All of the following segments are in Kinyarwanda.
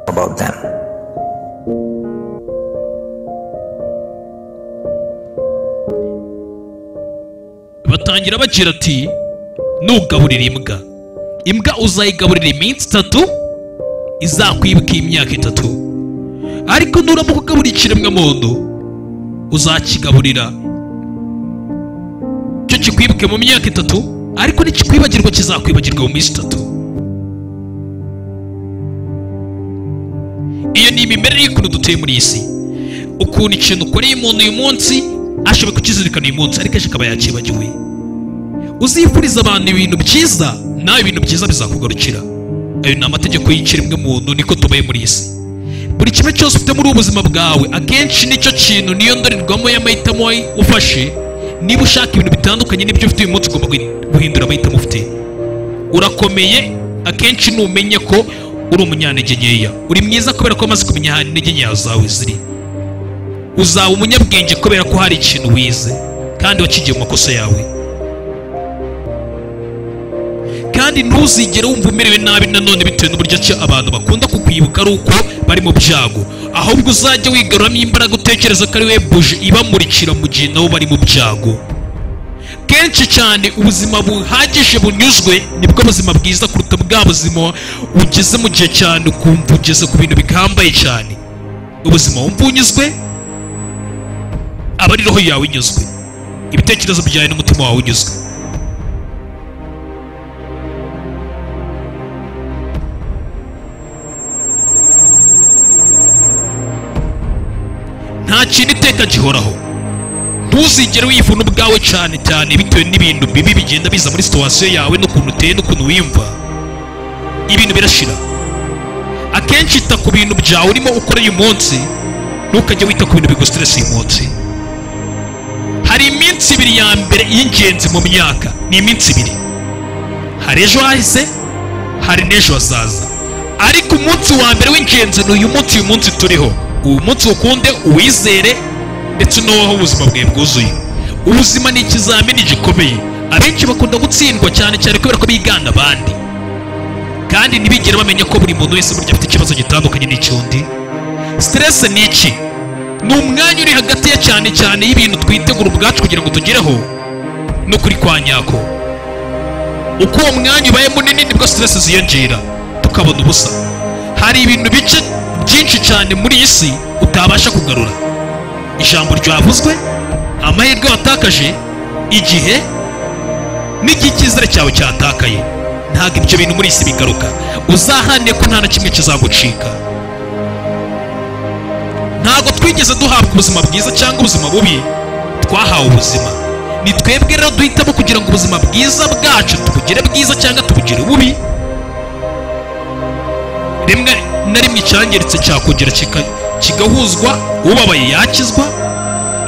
about them. batangira bagira ati nugaburira imbwa imbwa uzayigaburira iminsi itatu izakwibuka imyaka itatu ariko nuramuka ugaburira ikiremwamuntu uzakigaburira cyo kikwibuke mu myaka itatu ariko nikikwibagirwa kizakwibagirwa mu minsi itatu iyo ni imimerere y'ukuntu dutuye muri iyi si ukuntu ikintu ukoreye umuntu uyu munsi ashobora kukizirikana uyu munsi ariko ejo akaba yakibagiwe uzifuriza abantu ibintu byiza nawe ibintu byiza bizakugarukira ayo ni amategeko y'ikiremwe muntu niko tubaye muri iyi si buri kimwe cyose ufite muri ubu buzima bwawe akenshi nicyo kintu niyo ndorerwamo y'amahitamo ufashe niba ushaka ibintu bitandukanye n'ibyo ufite uyu munsi ugomba guhindura amahitamo ufite urakomeye akenshi numenya ko uri umunyantege nkeya uri mwiza kubera ko wamaze kumenya ahantu intege nkeya zawe ziri uzaba umunyabwenge kubera ko hari ikintu wize kandi wakigiye mu makosa yawe kandi ntuzigere wumva umerewe nabi nanone bitewe n'uburyo ki abantu bakunda kukwibuka ari uko bari mu byago ahubwo uzajya wigaruramo imbaraga utekereza ko ari we buje ibamurikira mu gihe nabo bari mu byago kenshi cyane ubuzima buhagije bunyuzwe nibwo buzima bwiza kuruta bwa buzima ugeze mu gihe cyane ukumva ugeze ku bintu bihambaye cyane ubuzima wumva unyuzwe aba ari roho yawe inyuzwe ibitekerezo byawe n'umutima wawe unyuzwe nta kintu iteka gihoraho ntuzigere wivuna ubwawe cyane cyane bitewe n'ibintu bibi bigenda biza muri situwasiyo yawe n'ukuntu uteye n'ukuntu wiyumva ibintu birashira akenshi ita ku bintu byawe urimo ukora uyu munsi ntukajye wita ku bintu bigusitiresi uyu munsi hari iminsi ibiri ya mbere y'ingenzi mu myaka ni iminsi ibiri hari ejo hahise hari n'ejo hazaza ariko umunsi wa mbere w'ingenzi ni uyu munsi uyu munsi turiho uyu munsi ukunde uwizere ndetse n'uwaho ubuzima bwawe bwuzuye ubuzima ni ikizamini gikomeye abenshi bakunda gutsindwa cyane cyane kubera ko bigana abandi kandi ntibigere bamenya ko buri muntu wese burya afite ikibazo gitandukanye n'icyundi siteresi ni iki ni umwanya uri hagati ya cyane cyane y'ibintu twitegura ubwacu kugira ngo tugereho no kuri kwa nyako uko uwo mwanya ubaye munini nibwo siteresi ziyongera tukabona ubusa hari ibintu bice byinshi cyane muri iyi si utabasha kugarura ijambo ryavuzwe amahirwe watakaje igihe n'igihe icyizere cyawe cyatakaye ntabwo ibyo bintu muri iyi si bigaruka uzahane ko nta na kimwe kizagucika ntabwo twigeze duhabwa ubuzima bwiza cyangwa ubuzima bubi twahawe ubuzima ni twebwe rero duhitamo kugira ngo ubuzima bwiza bwacu tubugire bwiza cyangwa tubugire bubi rimwe na rimwe icyangiritse cyakongera kika- kigahuzwa ubabaye yakizwa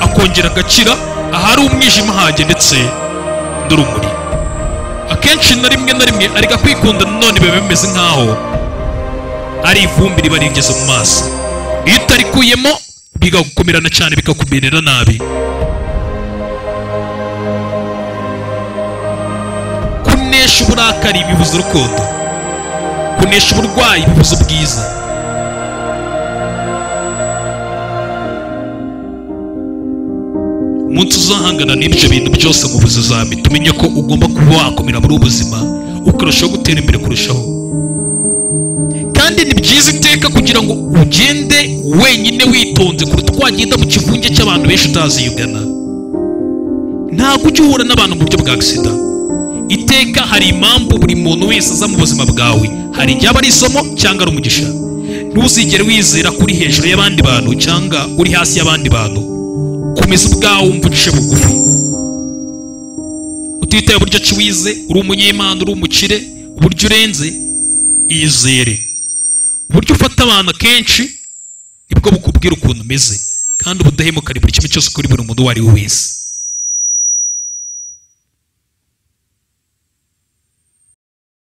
akongera agakira ahari umwijima hajye ndetse n'urumuri akenshi na rimwe na rimwe ariko kwikunda nanone biba bimeze nk'aho ari ivumbi riba rigeze mu maso iyo utarikuyemo bigakumirana cyane bikakumerera nabi kunesha uburakari bibuza urukundo kunesha uburwayi bibuza ubwiza umunsi uzahangana n'ibyo bintu byose mu buzima tumenye ko ugomba kuba wakomera muri ubu buzima ukarushaho gutera imbere kurushaho kandi ni byiza iteka kugira ngo ugende wenyine witonze kuruta uko wagenda mu kivunge cy'abantu benshi utazi iyo ugana ntabwo ujya uhura n'abantu mu buryo bwa agisida iteka hari impamvu buri muntu wese aza mu buzima bwawe hari igihe aba ari isomo cyangwa ari umugisha ntuzigere wizera ko uri hejuru y'abandi bantu cyangwa uri hasi y'abandi bantu komeza ubwawe wumva uciye bugufi utitaye uburyo ki wize uri umunyemana uri umukire uburyo urenze iyizere uburyo ufata abantu akenshi nibwo bukubwira ukuntu umeze kandi ubudahemuka ni buri kimwe cyose kuri buri muntu uwo ari we wese